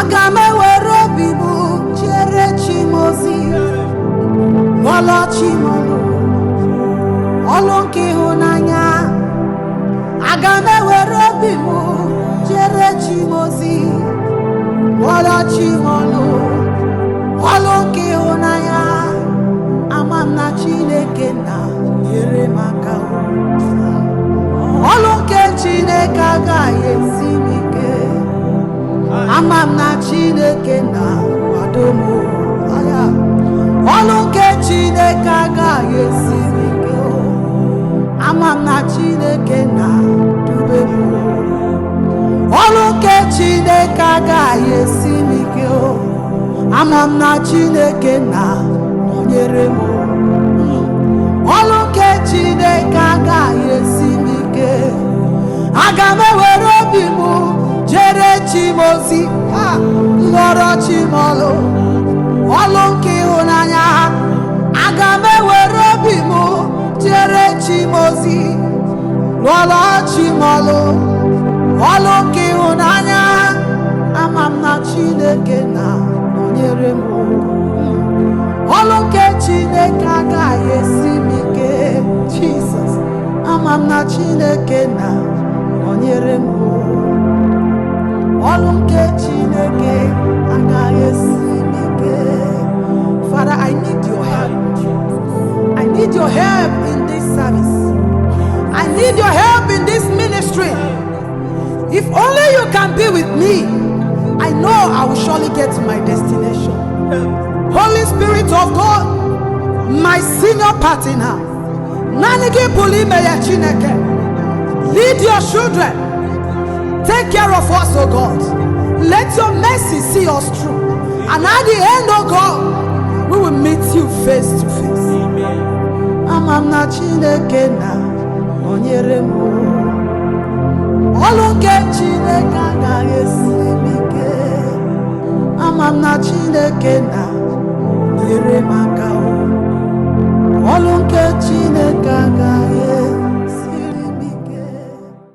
aga m ewere obi m chere chi m ozi lụọlọ chi m ọlụ ọlụ nke ịhụnanya aga m ewere obi m chere chi m ozi lụọlọ chi m ọlụ ọlụ nke ịhụnanya ama m na chineke na nyere m aka ọlụ nke chineke agaghị esi m ike ama m na chineke na kwado m anya ọlụ nke chineke agaghị esi m ike ama m na chineke na dube m ọlụ nke chineke agaghị esi m ike ama m na chineke na nọnyere m ọlụ nke chineke agaghị esi m ike aga m ewere obi m jere chi m ozi ha, lụọrọ chi m ọlụ ọlụ nke ịhụnanya aga m ewere obi m jere chi m ozi lụọrọ chi m ọlụ ọlụ nke ịhụnanya ama m na chineke na nọnyere m ọlụ nke chineke agaghị esi m ike jizọs ama m na chineke na nọnyere m ọlụ nke chineke agaghị esi m ike father i need your help i need your help in this service i need your help in this ministry if only you can be with me i know i will surely get to my destination Holy Spirit of God, my senior partner, naanị gị pụrụ ime ya Chineke. Lead your children. Take care of us, O God. Let your mercy see us through. And at the end, O God, we will meet you face to face. Ama m na Chineke na nọnyere m. Ọlụ nke Chineke agaghị esi m ike. Ama m na Chineke na nyere m aka o. ọlụ nke Chineke agaghị